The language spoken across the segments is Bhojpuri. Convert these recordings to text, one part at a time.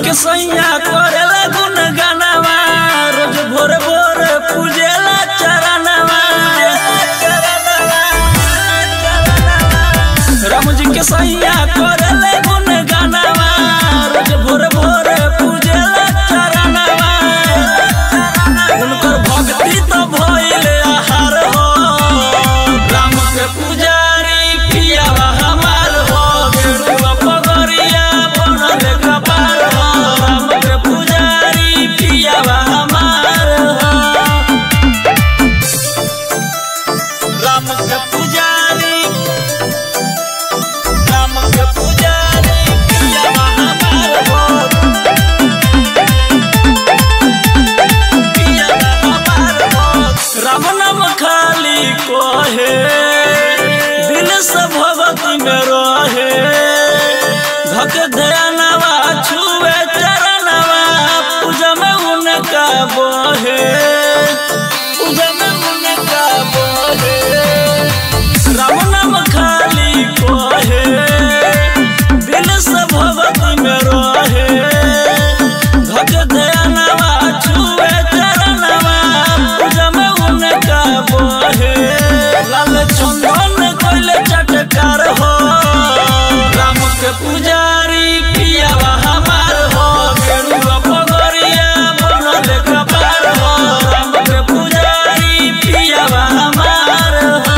के सैया करेला गुन गानावा रोज भोर भोर पूजेला चरणवा राम जी के सैया करेला गुन गानावा रोज भोर भोर पूजेला चरणवा उनकर भक्ति तो भइले आहार हो राम के पुजारी पियावा हमार हो गेरुआ पगरिया बनल कपार हो राम के पुजारी पियावा हमार हो राम के पुजारी राम के पुजारी पियावा हमार हो राम नाम खाली कोहे दिल से भगवती में रहे धक ध्यानवा छुए चरणवा पूजा में उनका बोहे पूजा में उनका बोहे राम नाम खाली कोहे दिल से भगवती में रहे धक ध्यानवा छुए चरणवा पूजा में उनका बोहे लाल चंदन कोइले चटकार हो राम के पुजारी पियावा हमार हो गेरुआ पगरिया बनल कपार हो राम के पुजारी पियावा हमार हो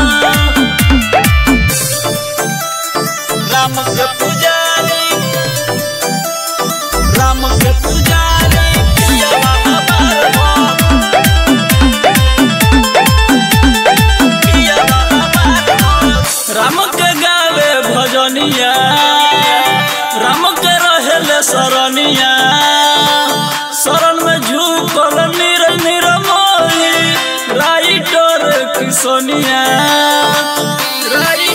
राम के पुजारी राम के पुजारी पियावा हमार हो पियावा हमार हो राम के गावे भजनिया राम के रहेले सरनिया शरण में झुकल निर निरमोही राइटर किसनिया राइटर